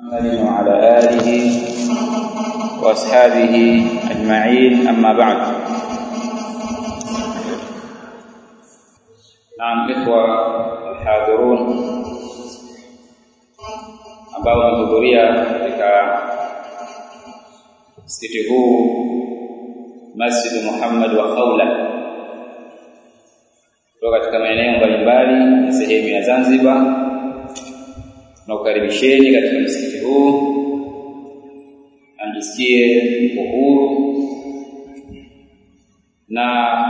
محمد وعلى آله وأصحابه أجمعين أما بعد نعم إخوة الحاضرون ambao wamehudhuria katika msikiti huu Masjid Muhammad wa Khawla kutoka katika maeneo mbalimbali ya sehemu ya Zanzibar na kukaribisheni katika msikiti huu amjisikie uhuru na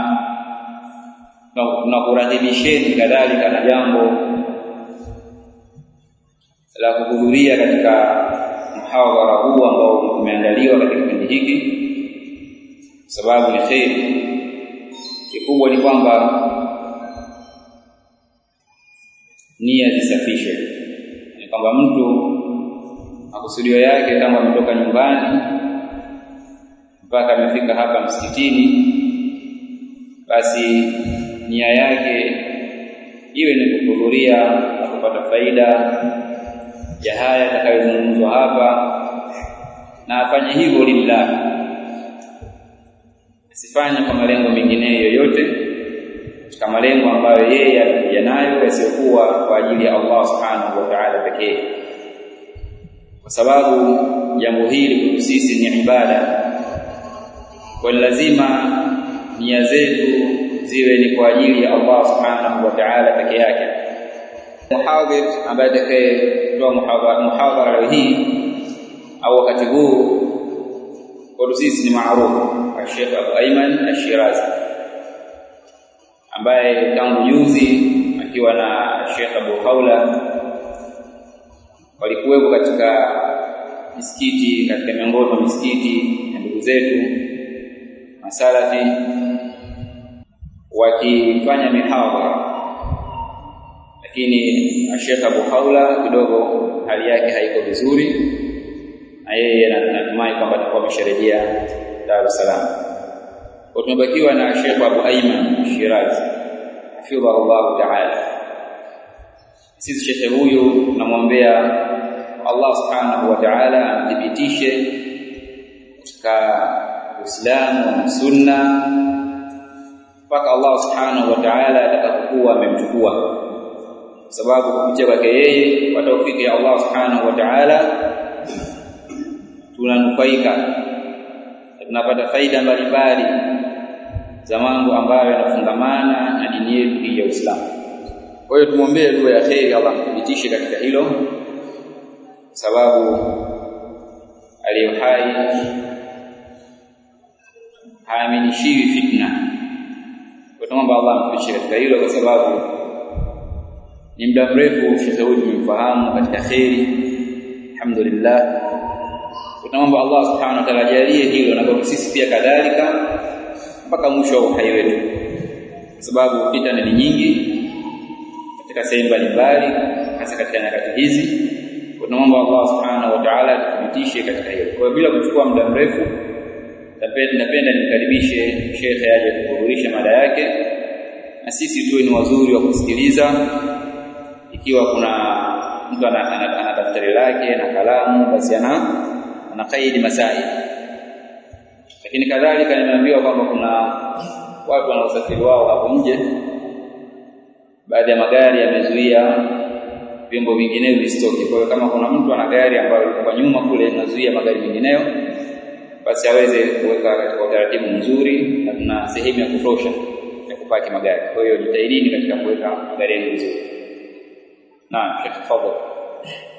na kuradhibisheni kadhalika na jambo la kuhudhuria katika mhadhara huu ambao umeandaliwa katika kipindi hiki sababu ni kheri kikubwa ni kwamba nia zisafishwe ni kwamba mtu makusudio yake kama ametoka nyumbani mpaka amefika hapa msikitini basi nia yake iwe ni kuhudhuria na kupata faida ya haya yatakayozungumzwa hapa na afanye hivyo lillah asifanye kwa malengo mengineyo yoyote katika malengo ambayo yeye alikuja nayo yasiyokuwa kwa ajili ya Allah subhanahu wa ta'ala pekee kwa sababu jambo hili kwetu sisi ni ibada kwa lazima nia zetu ziwe ni kwa ajili ya Allah subhanahu wa ta'ala peke yake muhadhir ambaye atakayetoa muhadhara leo hii au wakati huu kwetu sisi ni maarufu Sheikh Abu Ayman Ash-Shirazi ambaye tangu juzi akiwa na Sheikh Abu Khawla walikuwepo katika misikiti katika miongoni mwa misikiti ya ndugu zetu masalafi wakifanya mihadhara lakini Sheikh Abu Khawla kidogo hali yake haiko vizuri na yeye anatumai kwamba atakuwa amesharejea Dar es Salaam. Kwa tumebakiwa na Sheikh Abu Ayman Shirazi hafidhahu Allah Ta'ala. Sisi shekhe huyu tunamwombea Allah Subhanahu wa Ta'ala amthibitishe katika Uislamu na Sunna mpaka Allah Subhanahu wa Ta'ala atakapokuwa amemchukua sababu kupitia kwake yeye kwa taufiki ya Allah Subhanahu wa Ta'ala tunanufaika tunapata faida mbalimbali za mambo ambayo yanafungamana na dini yetu hii ya Uislamu. Kwa hiyo tumwombee dua ya kheri Allah mthibitishe katika hilo sababu aliyo hai haaminishiwi fitna. Kwa tunaomba Allah amthibitishe katika hilo kwa sababu ni muda mrefu shekhe huyu tumemfahamu katika kheri alhamdulillah tunaomba Allah subhanahu wa ta'ala ajalie hilo na kwa sisi pia kadhalika mpaka mwisho wa uhai wetu kwa sababu fitna ni nyingi katika sehemu mbalimbali hasa katika nyakati hizi tunaomba Allah subhanahu wa ta'ala atuthibitishe katika hilo kwa bila kuchukua muda mrefu napenda nimkaribishe shekhe aje kuhudhurisha mada yake na sisi tuwe ni wazuri wa kusikiliza ikiwa kuna mtu ana daftari lake na kalamu basi ana ana kaidi masaili lakini kadhalika nimeambiwa kwamba kuna watu wana usafiri wao hapo nje baadhi ya magari yamezuia vyombo vinginevyo visitoke kwa hiyo kama kuna mtu ana gari ambayo kwa nyuma kule inazuia magari mengineyo basi aweze kuweka katika utaratibu mzuri na tuna sehemu ya kutosha ya kupaki magari kwa hiyo jitahidini katika kuweka magari yenu vizuri naam Sheikh tafadhali